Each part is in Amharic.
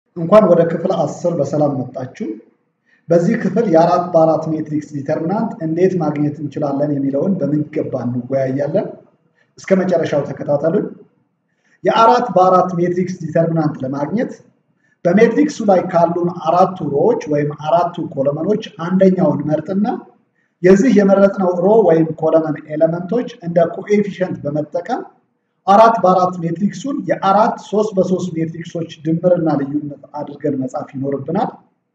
እንኳን ወደ ክፍል አስር በሰላም መጣችሁ። በዚህ ክፍል የአራት በአራት ሜትሪክስ ዲተርሚናንት እንዴት ማግኘት እንችላለን የሚለውን በሚገባ እንወያያለን። እስከ መጨረሻው ተከታተሉን። የአራት በአራት ሜትሪክስ ዲተርሚናንት ለማግኘት በሜትሪክሱ ላይ ካሉን አራቱ ሮዎች ወይም አራቱ ኮለመኖች አንደኛውን መርጥና የዚህ የመረጥነው ሮ ወይም ኮለመን ኤሌመንቶች እንደ ኮኤፊሽንት በመጠቀም አራት በአራት ሜትሪክሱን የአራት ሶስት በሶስት ሜትሪክሶች ድምርና ልዩነት አድርገን መጻፍ ይኖርብናል።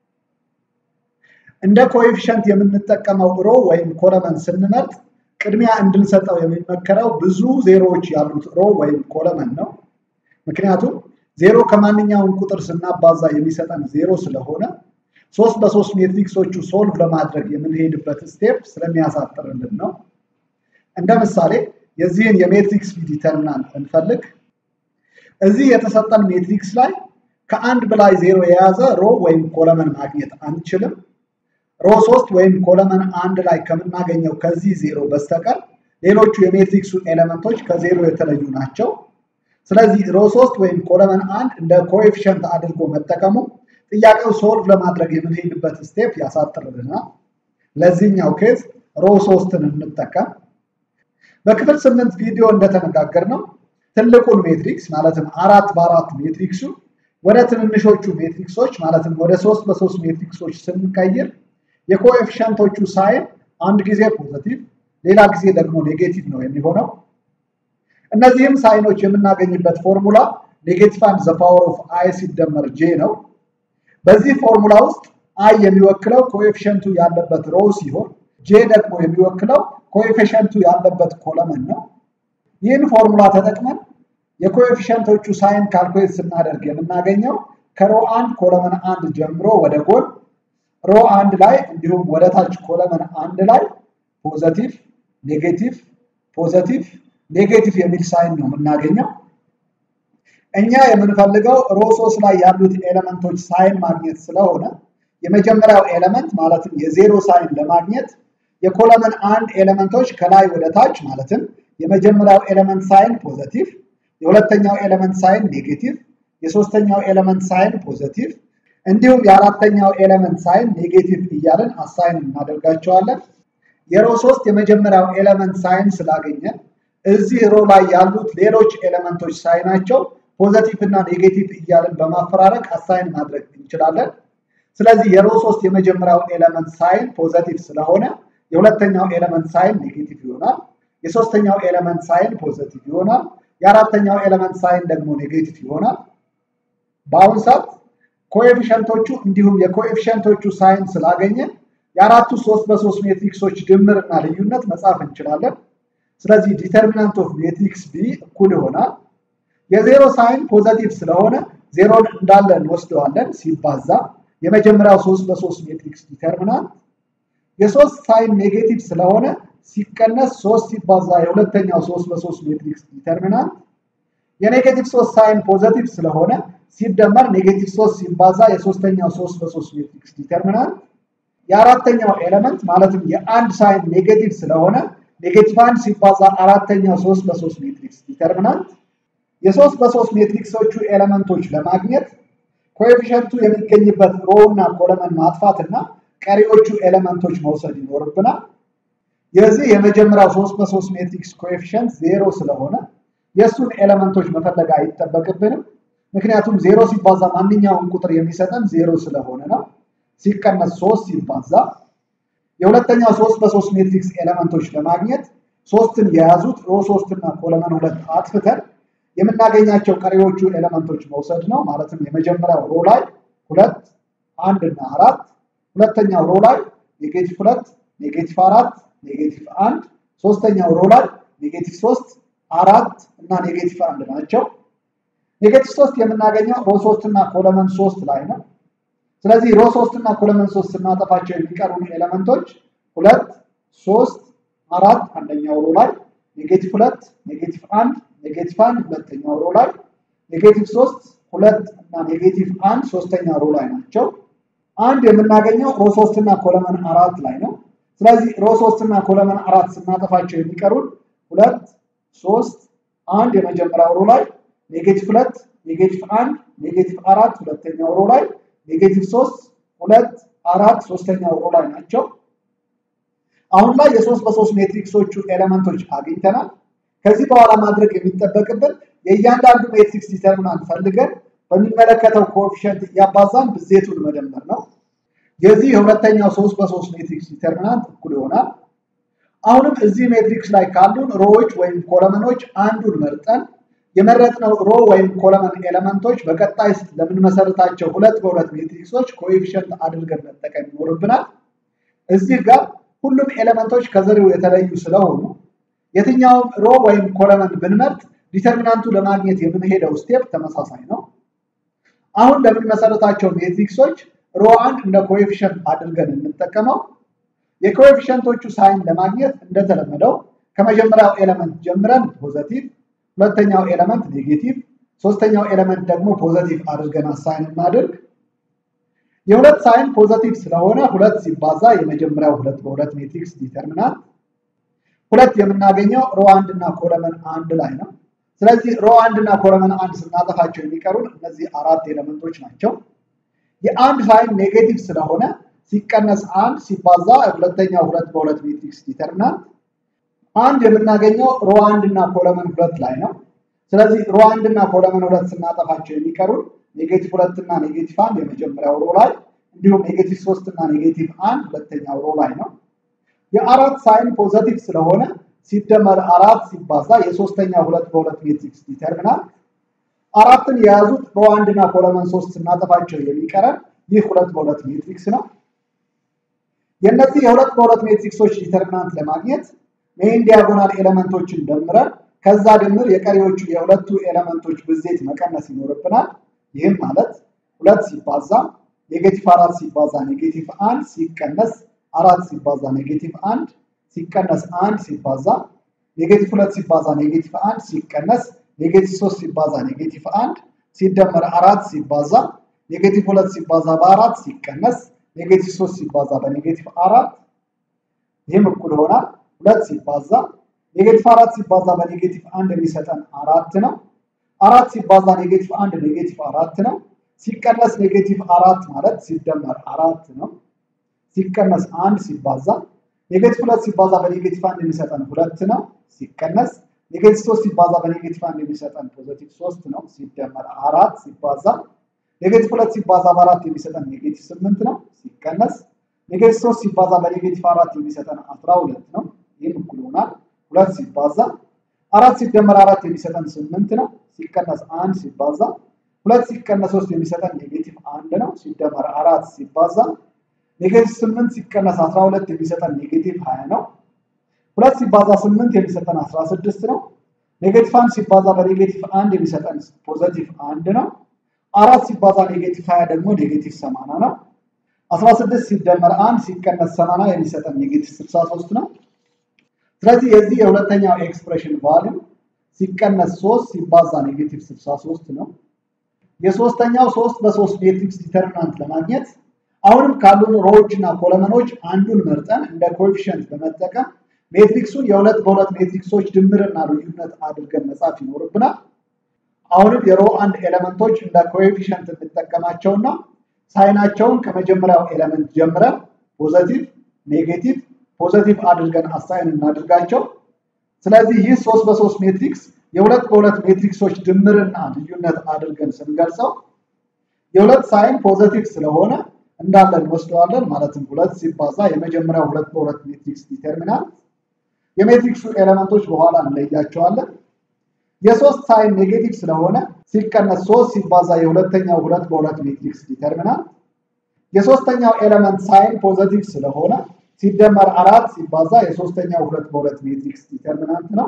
እንደ ኮኤፊሽንት የምንጠቀመው ሮ ወይም ኮለመን ስንመርጥ ቅድሚያ እንድንሰጠው የሚመከረው ብዙ ዜሮዎች ያሉት ሮ ወይም ኮለመን ነው። ምክንያቱም ዜሮ ከማንኛውም ቁጥር ስናባዛ የሚሰጠን ዜሮ ስለሆነ ሶስት በሶስት ሜትሪክሶቹ ሶልቭ ለማድረግ የምንሄድበት ስቴፕ ስለሚያሳጥርልን ነው። እንደ ምሳሌ የዚህን የሜትሪክስ ዲተርሚናንት እንፈልግ። እዚህ የተሰጠን ሜትሪክስ ላይ ከአንድ በላይ ዜሮ የያዘ ሮ ወይም ኮለመን ማግኘት አንችልም። ሮ ሶስት ወይም ኮለመን አንድ ላይ ከምናገኘው ከዚህ ዜሮ በስተቀር ሌሎቹ የሜትሪክሱ ኤሌመንቶች ከዜሮ የተለዩ ናቸው። ስለዚህ ሮ ሶስት ወይም ኮለመን አንድ እንደ ኮኤፊሽንት አድርጎ መጠቀሙ ጥያቄው ሶልቭ ለማድረግ የምንሄድበት ስቴፕ ያሳጥርልናል። ለዚህኛው ኬዝ ሮ ሶስትን እንጠቀም። በክፍል ስምንት ቪዲዮ እንደተነጋገር ነው ትልቁን ሜትሪክስ ማለትም አራት በአራት ሜትሪክሱ ወደ ትንንሾቹ ሜትሪክሶች ማለትም ወደ ሶስት በሶስት ሜትሪክሶች ስንቀይር የኮኤፊሽንቶቹ ሳይን አንድ ጊዜ ፖዘቲቭ ሌላ ጊዜ ደግሞ ኔጌቲቭ ነው የሚሆነው። እነዚህም ሳይኖች የምናገኝበት ፎርሙላ ኔጌቲቭ አንድ ዘ ፓወር ኦፍ አይ ሲደመር ጄ ነው። በዚህ ፎርሙላ ውስጥ አይ የሚወክለው ኮኤፊሽንቱ ያለበት ሮ ሲሆን ጄ ደግሞ የሚወክለው ኮኤፊሽንቱ ያለበት ኮለመን ነው። ይህን ፎርሙላ ተጠቅመን የኮኤፊሽንቶቹ ሳይን ካልኩሌት ስናደርግ የምናገኘው ከሮ አንድ ኮለመን አንድ ጀምሮ ወደ ጎን ሮ አንድ ላይ እንዲሁም ወደ ታች ኮለመን አንድ ላይ ፖዘቲቭ፣ ኔጌቲቭ፣ ፖዘቲቭ፣ ኔጌቲቭ የሚል ሳይን ነው የምናገኘው። እኛ የምንፈልገው ሮ ሶስት ላይ ያሉት ኤሌመንቶች ሳይን ማግኘት ስለሆነ የመጀመሪያው ኤሌመንት ማለትም የዜሮ ሳይን ለማግኘት የኮለመን አንድ ኤሌመንቶች ከላይ ወደ ታች ማለትም የመጀመሪያው ኤሌመንት ሳይን ፖዘቲቭ፣ የሁለተኛው ኤሌመንት ሳይን ኔጌቲቭ፣ የሶስተኛው ኤሌመንት ሳይን ፖዘቲቭ እንዲሁም የአራተኛው ኤሌመንት ሳይን ኔጌቲቭ እያለን አሳይን እናደርጋቸዋለን። የሮ ሶስት የመጀመሪያው ኤሌመንት ሳይን ስላገኘን እዚህ ሮ ላይ ያሉት ሌሎች ኤሌመንቶች ሳይናቸው ፖዘቲቭ እና ኔጌቲቭ እያለን በማፈራረቅ አሳይን ማድረግ እንችላለን። ስለዚህ የሮ ሶስት የመጀመሪያው ኤሌመንት ሳይን ፖዘቲቭ ስለሆነ የሁለተኛው ኤሌመንት ሳይን ኔጌቲቭ ይሆናል። የሶስተኛው ኤሌመንት ሳይን ፖዘቲቭ ይሆናል። የአራተኛው ኤሌመንት ሳይን ደግሞ ኔጌቲቭ ይሆናል። በአሁኑ ሰዓት ኮኤፊሽንቶቹ እንዲሁም የኮኤፊሽንቶቹ ሳይን ስላገኘን የአራቱ ሶስት በሶስት ሜትሪክሶች ድምር እና ልዩነት መጻፍ እንችላለን። ስለዚህ ዲተርሚናንት ኦፍ ሜትሪክስ ቢ እኩል ይሆናል የዜሮ ሳይን ፖዘቲቭ ስለሆነ ዜሮን እንዳለ እንወስደዋለን ሲባዛ የመጀመሪያው ሶስት በሶስት ሜትሪክስ ዲተርሚናንት የሶስት ሳይን ኔጌቲቭ ስለሆነ ሲቀነስ ሶስት ሲባዛ የሁለተኛው ሶስት በሶስት ሜትሪክስ ዲተርሚናንት የኔጌቲቭ ሶስት ሳይን ፖዘቲቭ ስለሆነ ሲደመር ኔጌቲቭ ሶስት ሲባዛ የሶስተኛው ሶስት በሶስት ሜትሪክስ ዲተርሚናንት የአራተኛው ኤሌመንት ማለትም የአንድ ሳይን ኔጌቲቭ ስለሆነ ኔጌቲቭ አንድ ሲባዛ አራተኛው ሶስት በሶስት ሜትሪክስ ዲተርሚናንት የሶስት በሶስት ሜትሪክሶቹ ኤሌመንቶች ለማግኘት ኮኤፊሽንቱ የሚገኝበት ሮ እና ኮለመን ማጥፋት እና ቀሪዎቹ ኤሌመንቶች መውሰድ ይኖርብናል። የዚህ የመጀመሪያው ሶስት በሶስት ሜትሪክስ ኮኤፊሽንት ዜሮ ስለሆነ የእሱን ኤሌመንቶች መፈለግ አይጠበቅብንም። ምክንያቱም ዜሮ ሲባዛ ማንኛውም ቁጥር የሚሰጠን ዜሮ ስለሆነ ነው። ሲቀነስ ሶስት ሲባዛ የሁለተኛው ሶስት በሶስት ሜትሪክስ ኤሌመንቶች ለማግኘት ሶስትን የያዙት ሮ ሶስት እና ኮለመን ሁለት አጥፍተን የምናገኛቸው ቀሪዎቹ ኤሌመንቶች መውሰድ ነው። ማለትም የመጀመሪያው ሮ ላይ ሁለት፣ አንድ እና አራት፣ ሁለተኛው ሮ ላይ ኔጌቲቭ ሁለት፣ ኔጌቲቭ አራት፣ ኔጌቲቭ አንድ፣ ሶስተኛው ሮ ላይ ኔጌቲቭ ሶስት፣ አራት እና ኔጌቲቭ አንድ ናቸው። ኔጌቲቭ ሶስት የምናገኘው ሮ ሶስት እና ኮለመን ሶስት ላይ ነው። ስለዚህ ሮ ሶስት እና ኮለመን ሶስት ስናጠፋቸው የሚቀሩን ኤሌመንቶች ሁለት፣ ሶስት፣ አራት አንደኛው ሮ ላይ ኔጌቲቭ ሁለት፣ ኔጌቲቭ አንድ፣ ኔጌቲቭ አንድ ሁለተኛው ሮ ላይ ኔጌቲቭ ሶስት፣ ሁለት እና ኔጌቲቭ አንድ ሶስተኛ ሮ ላይ ናቸው። አንድ የምናገኘው ሮ ሶስት እና ኮለመን አራት ላይ ነው። ስለዚህ ሮ ሶስት እና ኮለመን አራት ስናጠፋቸው የሚቀሩን ሁለት፣ ሶስት፣ አንድ የመጀመሪያው ሮ ላይ ኔጌቲቭ ሁለት ኔጌቲቭ አንድ ኔጌቲቭ አራት ሁለተኛው ሮ ላይ ኔጌቲቭ ሶስት ሁለት አራት ሶስተኛው ሮ ላይ ናቸው። አሁን ላይ የሶስት በሶስት ሜትሪክሶቹ ኤሌመንቶች አግኝተናል። ከዚህ በኋላ ማድረግ የሚጠበቅብን የእያንዳንዱ ሜትሪክስ ዲተርሚናንት ፈልገን በሚመለከተው ኮኤፊሽንት እያባዛን ብዜቱን መደመር ነው። የዚህ የሁለተኛው ሶስት በሶስት ሜትሪክስ ዲተርሚናንት እኩል ይሆናል። አሁንም እዚህ ሜትሪክስ ላይ ካሉን ሮዎች ወይም ኮለመኖች አንዱን መርጠን የመረጥነው ሮ ወይም ኮለመን ኤሌመንቶች በቀጣይ ለምንመሰርታቸው ሁለት በሁለት ሜትሪክሶች ኮኤፊሽንት አድርገን መጠቀም ይኖርብናል። እዚህ ጋር ሁሉም ኤሌመንቶች ከዘሬው የተለዩ ስለሆኑ የትኛውም ሮ ወይም ኮለመን ብንመርጥ ዲተርሚናንቱ ለማግኘት የምንሄደው ስቴፕ ተመሳሳይ ነው። አሁን ለምንመሰርታቸው ሜትሪክሶች ሮ አንድ እንደ ኮኤፊሽንት አድርገን እንጠቀመው። የኮኤፊሽንቶቹ ሳይን ለማግኘት እንደተለመደው ከመጀመሪያው ኤሌመንት ጀምረን ፖዘቲቭ ሁለተኛው ኤሌመንት ኔጌቲቭ፣ ሶስተኛው ኤሌመንት ደግሞ ፖዘቲቭ አድርገን አሳይን እናድርግ። የሁለት ሳይን ፖዘቲቭ ስለሆነ ሁለት ሲባዛ የመጀመሪያው ሁለት በሁለት ሜትሪክስ ዲተርሚናንት ሁለት የምናገኘው ሮ አንድ እና ኮለመን አንድ ላይ ነው። ስለዚህ ሮ አንድ እና ኮለመን አንድ ስናጠፋቸው የሚቀሩን እነዚህ አራት ኤሌመንቶች ናቸው። የአንድ ሳይን ኔጌቲቭ ስለሆነ ሲቀነስ አንድ ሲባዛ ሁለተኛው ሁለት በሁለት ሜትሪክስ ዲተርሚናንት አንድ የምናገኘው ሮ አንድ እና ኮለመን ሁለት ላይ ነው። ስለዚህ ሮ አንድ እና ኮለመን ሁለት ስናጠፋቸው የሚቀሩን ኔጌቲቭ ሁለት እና ኔጌቲቭ አንድ የመጀመሪያው ሮ ላይ እንዲሁም ኔጌቲቭ ሶስት እና ኔጌቲቭ አንድ ሁለተኛው ሮ ላይ ነው። የአራት ሳይን ፖዘቲቭ ስለሆነ ሲደመር አራት ሲባዛ የሶስተኛው ሁለት በሁለት ሜትሪክስ ዲተርሚናንት አራትን የያዙት ሮ አንድ እና ኮለመን ሶስት ስናጠፋቸው የሚቀረን ይህ ሁለት በሁለት ሜትሪክስ ነው። የእነዚህ የሁለት በሁለት ሜትሪክሶች ዲተርሚናንት ለማግኘት ሜይን ዲያጎናል ኤሌመንቶችን ደምረን ከዛ ድምር የቀሪዎቹ የሁለቱ ኤሌመንቶች ብዜት መቀነስ ይኖርብናል። ይህም ማለት ሁለት ሲባዛ ኔጌቲቭ አራት ሲባዛ ኔጌቲቭ አንድ ሲቀነስ አራት ሲባዛ ኔጌቲቭ አንድ ሲቀነስ አንድ ሲባዛ ኔጌቲቭ ሁለት ሲባዛ ኔጌቲቭ አንድ ሲቀነስ ኔጌቲቭ ሶስት ሲባዛ ኔጌቲቭ አንድ ሲደመር አራት ሲባዛ ኔጌቲቭ ሁለት ሲባዛ በአራት ሲቀነስ ኔጌቲቭ ሶስት ሲባዛ በኔጌቲቭ አራት ይህም እኩል ይሆናል ሁለት ሲባዛ ኔጌቲቭ አራት ሲባዛ በኔጌቲቭ አንድ የሚሰጠን አራት ነው። አራት ሲባዛ ኔጌቲቭ አንድ ኔጌቲቭ አራት ነው። ሲቀነስ ኔጌቲቭ አራት ማለት ሲደመር አራት ነው። ሲቀነስ አንድ ሲባዛ ኔጌቲቭ ሁለት ሲባዛ በኔጌቲቭ አንድ የሚሰጠን ሁለት ነው። ሲቀነስ ኔጌቲቭ ሶስት ሲባዛ በኔጌቲቭ አንድ የሚሰጠን ፖዘቲቭ ሶስት ነው። ሲደመር አራት ሲባዛ ኔጌቲቭ ሁለት ሲባዛ በአራት የሚሰጠን ኔጌቲቭ ስምንት ነው። ሲቀነስ ኔጌቲቭ ሶስት ሲባዛ በኔጌቲቭ አራት የሚሰጠን አስራ ሁለት ነው። ይህም እኩል ይሆናል ሁለት ሲባዛ አራት ሲደመር አራት የሚሰጠን ስምንት ነው። ሲቀነስ አንድ ሲባዛ ሁለት ሲቀነስ ሶስት የሚሰጠን ኔጌቲቭ አንድ ነው። ሲደመር አራት ሲባዛ ኔጌቲቭ ስምንት ሲቀነስ አስራ ሁለት የሚሰጠን ኔጌቲቭ ሀያ ነው። ሁለት ሲባዛ ስምንት የሚሰጠን አስራ ስድስት ነው። ኔጌቲቭ አንድ ሲባዛ በኔጌቲቭ አንድ የሚሰጠን ፖዘቲቭ አንድ ነው። አራት ሲባዛ ኔጌቲቭ ሀያ ደግሞ ኔጌቲቭ ሰማንያ ነው። አስራ ስድስት ሲደመር አንድ ሲቀነስ ሰማንያ የሚሰጠን ኔጌቲቭ ስልሳ ሶስት ነው። ስለዚህ የዚህ የሁለተኛው ኤክስፕሬሽን ቫልዩ ሲቀነስ ሶስት ሲባዛ ኔጌቲቭ ስልሳ ሶስት ነው። የሶስተኛው ሶስት በሶስት ሜትሪክስ ዲተርሚናንት ለማግኘት አሁንም ካሉን ሮዎች እና ኮለመኖች አንዱን መርጠን እንደ ኮኤፊሽንት በመጠቀም ሜትሪክሱን የሁለት በሁለት ሜትሪክሶች ድምርና ልዩነት አድርገን መጻፍ ይኖርብናል። አሁንም የሮ አንድ ኤሌመንቶች እንደ ኮኤፊሽንት እንጠቀማቸውና ሳይናቸውን ከመጀመሪያው ኤሌመንት ጀምረን ፖዘቲቭ፣ ኔጌቲቭ፣ ፖዘቲቭ አድርገን አሳይን እናድርጋቸው። ስለዚህ ይህ ሶስት በሶስት ሜትሪክስ የሁለት በሁለት ሜትሪክሶች ድምርና ልዩነት አድርገን ስንገልጸው የሁለት ሳይን ፖዘቲቭ ስለሆነ እንዳለ እንወስደዋለን። ማለትም ሁለት ሲባዛ የመጀመሪያው ሁለት በሁለት ሜትሪክስ ዲተርሚናንት የሜትሪክሱ ኤሌመንቶች በኋላ እንለያቸዋለን። የሶስት ሳይን ኔጌቲቭ ስለሆነ ሲቀነስ ሶስት ሲባዛ የሁለተኛው ሁለት በሁለት ሜትሪክስ ዲተርሚናንት የሶስተኛው ኤሌመንት ሳይን ፖዘቲቭ ስለሆነ ሲደመር አራት ሲባዛ የሶስተኛው ሁለት በሁለት ሜትሪክስ ዲተርሚናንት ነው።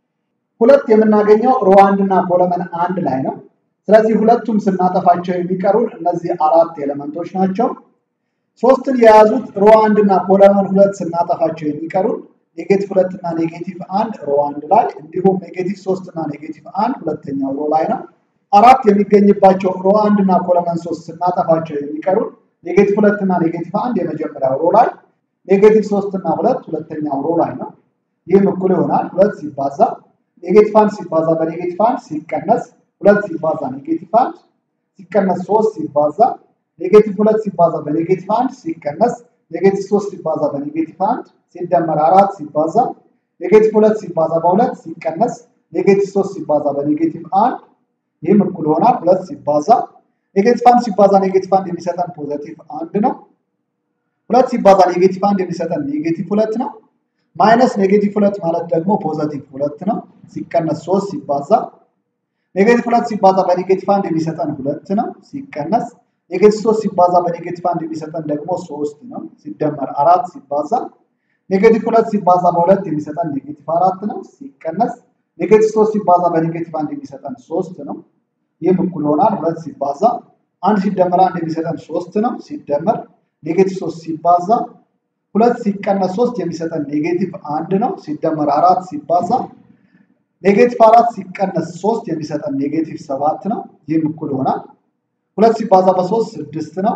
ሁለት የምናገኘው ሮ አንድ እና ኮለመን አንድ ላይ ነው። ስለዚህ ሁለቱም ስናጠፋቸው የሚቀሩን እነዚህ አራት ኤሌመንቶች ናቸው። ሶስትን የያዙት ሮ አንድ እና ኮለመን ሁለት ስናጠፋቸው የሚቀሩን ኔጌቲቭ ሁለት እና ኔጌቲቭ አንድ ሮ አንድ ላይ እንዲሁም ኔጌቲቭ ሶስት እና ኔጌቲቭ አንድ ሁለተኛው ሮ ላይ ነው። አራት የሚገኝባቸው ሮ አንድ እና ኮለመን ሶስት ስናጠፋቸው የሚቀሩን ኔጌቲቭ ሁለት እና ኔጌቲቭ አንድ የመጀመሪያው ሮ ላይ፣ ኔጌቲቭ ሶስት እና ሁለት ሁለተኛው ሮ ላይ ነው። ይህም እኩል ይሆናል ሁለት ሲባዛ ኔጌቲቭ አንድ ሲባዛ በኔጌቲቭ አንድ ሲቀነስ ሁለት ሲባዛ ኔጌቲቭ አንድ ሲቀነስ ሶስት ሲባዛ ኔጌቲቭ ሁለት ሲባዛ በኔጌቲቭ አንድ ሲቀነስ ኔጌቲቭ ሶስት ሲባዛ በኔጌቲቭ አንድ ሲደመር አራት ሲባዛ ኔጌቲቭ ሁለት ሲባዛ በሁለት ሲቀነስ ኔጌቲቭ ሶስት ሲባዛ በኔጌቲቭ አንድ ይህም እኩል ይሆናል ሁለት ሲባዛ ኔጌቲቭ አንድ ሲባዛ ኔጌቲቭ አንድ የሚሰጠን ፖዘቲቭ አንድ ነው። ሁለት ሲባዛ ኔጌቲቭ አንድ የሚሰጠን ኔጌቲቭ ሁለት ነው። ማይነስ ኔጌቲቭ ሁለት ማለት ደግሞ ፖዘቲቭ ሁለት ነው። ሲቀነስ ሶስት ሲባዛ ኔጌቲቭ ሁለት ሲባዛ በኔጌቲቭ አንድ የሚሰጠን ሁለት ነው። ሲቀነስ ኔጌቲቭ ሶስት ሲባዛ በኔጌቲቭ አንድ የሚሰጠን ደግሞ ሶስት ነው። ሲደመር አራት ሲባዛ ኔጌቲቭ ሁለት ሲባዛ በሁለት የሚሰጠን ኔጌቲቭ አራት ነው። ሲቀነስ ኔጌቲቭ ሶስት ሲባዛ በኔጌቲቭ አንድ የሚሰጠን ሶስት ነው። ይህም እኩል ይሆናል ሁለት ሲባዛ አንድ ሲደመር አንድ የሚሰጠን ሶስት ነው። ሲደመር ኔጌቲቭ ሶስት ሲባዛ ሁለት ሲቀነስ ሶስት የሚሰጠን ኔጌቲቭ አንድ ነው። ሲደመር አራት ሲባዛ ኔጌቲቭ አራት ሲቀነስ ሶስት የሚሰጠን ኔጌቲቭ ሰባት ነው። ይህም እኩል ይሆናል ሁለት ሲባዛ በሶስት ስድስት ነው።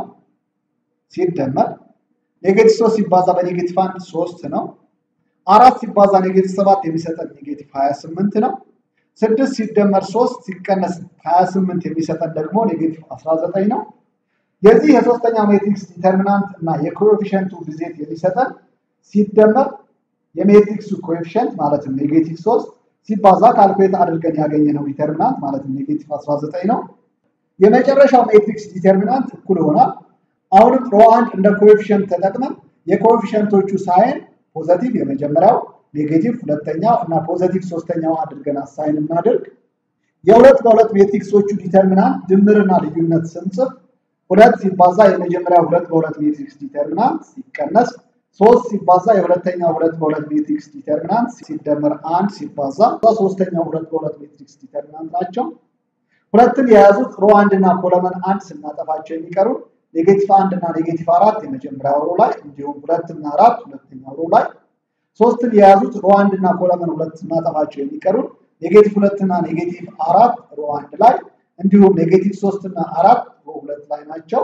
ሲደመር ኔጌቲቭ ሶስት ሲባዛ በኔጌቲቭ አንድ ሶስት ነው። አራት ሲባዛ ኔጌቲቭ ሰባት የሚሰጠን ኔጌቲቭ ሀያ ስምንት ነው። ስድስት ሲደመር ሶስት ሲቀነስ ሀያ ስምንት የሚሰጠን ደግሞ ኔጌቲቭ አስራ ዘጠኝ ነው። የዚህ የሶስተኛ ሜትሪክስ ዲተርሚናንት እና የኮኤፊሽንቱ ብዜት የሚሰጠን ሲደመር የሜትሪክሱ ኮኤፊሽንት ማለትም ኔጌቲቭ ሶስት ሲባዛ ካልኩሌት አድርገን ያገኘነው ዲተርሚናንት ማለትም ኔጌቲቭ 19 ነው። የመጨረሻው ሜትሪክስ ዲተርሚናንት እኩል ይሆናል። አሁንም ሮ አንድ እንደ ኮኤፊሽንት ተጠቅመን የኮኤፊሽንቶቹ ሳይን ፖዘቲቭ የመጀመሪያው፣ ኔጌቲቭ ሁለተኛው እና ፖዘቲቭ ሶስተኛው አድርገን አሳይን እናድርግ። የሁለት በሁለት ሜትሪክሶቹ ዲተርሚናንት ድምርና ልዩነት ስንጽፍ ሁለት ሲባዛ የመጀመሪያው ሁለት በሁለት ሜትሪክስ ዲተርሚናንት ሲቀነስ ሶስት ሲባዛ የሁለተኛው ሁለት በሁለት ሜትሪክስ ዲተርሚናንት ሲደመር አንድ ሲባዛ ሶስተኛው ሁለት በሁለት ሜትሪክስ ዲተርሚናንት ናቸው። ሁለትን የያዙት ሮ አንድ እና ኮለመን አንድ ስናጠፋቸው የሚቀሩ ኔጌቲቭ አንድ እና ኔጌቲቭ አራት የመጀመሪያው ሮ ላይ እንዲሁም ሁለት እና አራት ሁለተኛው ሮ ላይ ሶስትን የያዙት ሮ አንድ እና ኮለመን ሁለት ስናጠፋቸው የሚቀሩ ኔጌቲቭ ሁለት እና ኔጌቲቭ አራት ሮ አንድ ላይ እንዲሁም ኔጌቲቭ ሶስት እና አራት ሮ ሁለት ላይ ናቸው።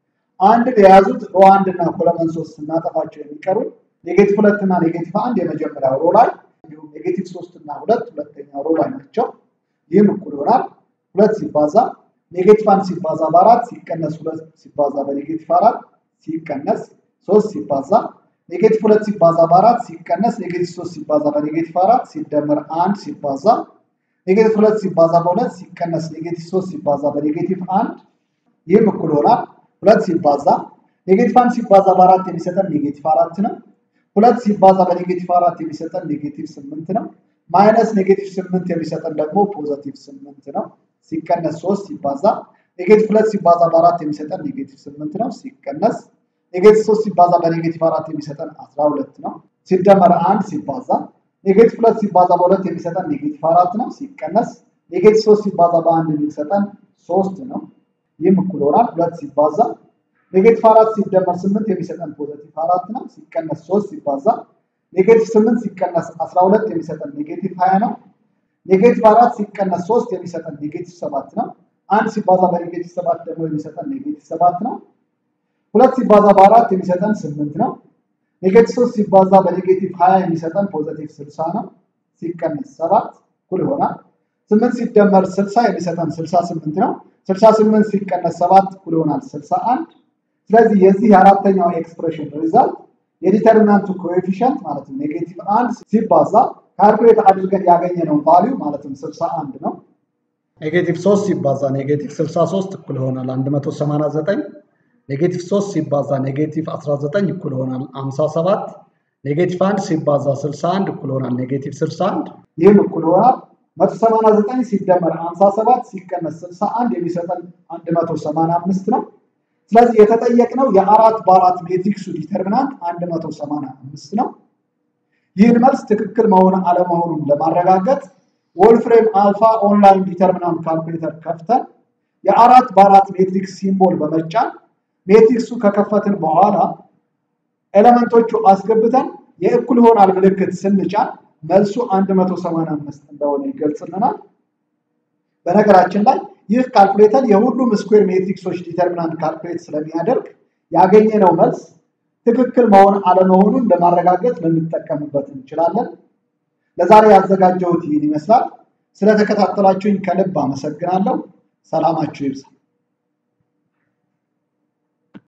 አንድን የያዙት ሮ አንድ እና ኮለመን ሶስት ስናጠፋቸው የሚቀሩ ኔጌቲቭ ሁለት እና ኔጌቲቭ አንድ የመጀመሪያው ሮ ላይ እንዲሁም ኔጌቲቭ ሶስት እና ሁለት ሁለተኛው ሮ ላይ ናቸው። ይህም እኩል ይሆናል ሁለት ሲባዛ ኔጌቲቭ አንድ ሲባዛ በአራት ሲቀነስ ሁለት ሲባዛ በኔጌቲቭ አራት ሲቀነስ ሶስት ሲባዛ ኔጌቲቭ ሁለት ሲባዛ በአራት ሲቀነስ ኔጌቲቭ ሶስት ሲባዛ በኔጌቲቭ አራት ሲደመር አንድ ሲባዛ ኔጌቲቭ ሁለት ሲባዛ በሁለት ሲቀነስ ኔጌቲቭ ሶስት ሲባዛ በኔጌቲቭ አንድ ይህም እኩል ይሆናል ሁለት ሲባዛ ኔጌቲቭ አንድ ሲባዛ በአራት የሚሰጠን ኔጌቲቭ አራት ነው። ሁለት ሲባዛ በኔጌቲቭ አራት የሚሰጠን ኔጌቲቭ ስምንት ነው። ማይነስ ኔጌቲቭ ስምንት የሚሰጠን ደግሞ ፖዘቲቭ ስምንት ነው። ሲቀነስ ሶስት ሲባዛ ኔጌቲቭ ሁለት ሲባዛ በአራት የሚሰጠን ኔጌቲቭ ስምንት ነው። ሲቀነስ ኔጌቲቭ ሶስት ሲባዛ በኔጌቲቭ አራት የሚሰጠን አስራ ሁለት ነው። ሲደመር አንድ ሲባዛ ኔጌቲቭ ሁለት ሲባዛ በሁለት የሚሰጠን ኔጌቲቭ አራት ነው። ሲቀነስ ኔጌቲቭ ሶስት ሲባዛ በአንድ የሚሰጠን ሶስት ነው። ይህም እኩል ይሆናል ሁለት ሲባዛ ኔጌቲቭ አራት ሲደመር ስምንት የሚሰጠን ፖዘቲቭ አራት ነው። ሲቀነስ ሶስት ሲባዛ ኔጌቲቭ ስምንት ሲቀነስ አስራ ሁለት የሚሰጠን ኔጌቲቭ ሀያ ነው። ኔጌቲቭ አራት ሲቀነስ ሶስት የሚሰጠን ኔጌቲቭ ሰባት ነው። አንድ ሲባዛ በኔጌቲቭ ሰባት ደግሞ የሚሰጠን ኔጌቲቭ ሰባት ነው። ሁለት ሲባዛ በአራት የሚሰጠን ስምንት ነው። ኔጌቲቭ ሶስት ሲባዛ በኔጌቲቭ ሀያ የሚሰጠን ፖዘቲቭ ስልሳ ነው። ሲቀነስ ሰባት እኩል ይሆናል ስምንት ሲደመር ስልሳ የሚሰጠን ስልሳ ስምንት ነው። ስልሳ ስምንት ሲቀነስ ሰባት እኩል ይሆናል ስልሳ አንድ ስለዚህ የዚህ የአራተኛው ኤክስፕሬሽን ሪዛልት የዲተርሚናንቱ ኮኤፊሽንት ማለትም ኔጌቲቭ አንድ ሲባዛ ካልኩሌት አድርገን ያገኘነው ቫሊዩ ማለትም ስልሳ አንድ ነው። ኔጌቲቭ ሶስት ሲባዛ ኔጌቲቭ ስልሳ ሶስት እኩል ይሆናል አንድ መቶ ሰማንያ ዘጠኝ ኔጌቲቭ ሶስት ሲባዛ ኔጌቲቭ አስራ ዘጠኝ እኩል ይሆናል አምሳ ሰባት ኔጌቲቭ አንድ ሲባዛ ስልሳ አንድ እኩል ይሆናል ኔጌቲቭ ስልሳ አንድ ይህም እኩል ይሆናል መቶ ሰማንያ ዘጠኝ ሲደመር ሀምሳ ሰባት ሲቀነስ ስልሳ አንድ የሚሰጠን አንድ መቶ ሰማንያ አምስት ነው። ስለዚህ የተጠየቅነው የአራት በአራት ሜትሪክሱ ዲተርሚናንት አንድ መቶ ሰማንያ አምስት ነው። ይህን መልስ ትክክል መሆን አለመሆኑን ለማረጋገጥ ወልፍሬም አልፋ ኦንላይን ዲተርሚናንት ካልኩሌተር ከፍተን የአራት በአራት ሜትሪክስ ሲምቦል በመጫን ሜትሪክሱ ከከፈትን በኋላ ኤሌመንቶቹ አስገብተን የእኩል ይሆናል ምልክት ስንጫን መልሱ 185 እንደሆነ ይገልጽልናል። በነገራችን ላይ ይህ ካልኩሌተር የሁሉም ስኩዌር ሜትሪክሶች ዲተርሚናንት ካልኩሌት ስለሚያደርግ ያገኘነው መልስ ትክክል መሆን አለመሆኑን ለማረጋገጥ ልንጠቀምበት እንችላለን። ለዛሬ ያዘጋጀሁት ይህን ይመስላል። ስለተከታተላችሁኝ ከልብ አመሰግናለሁ። ሰላማችሁ ይብዛ።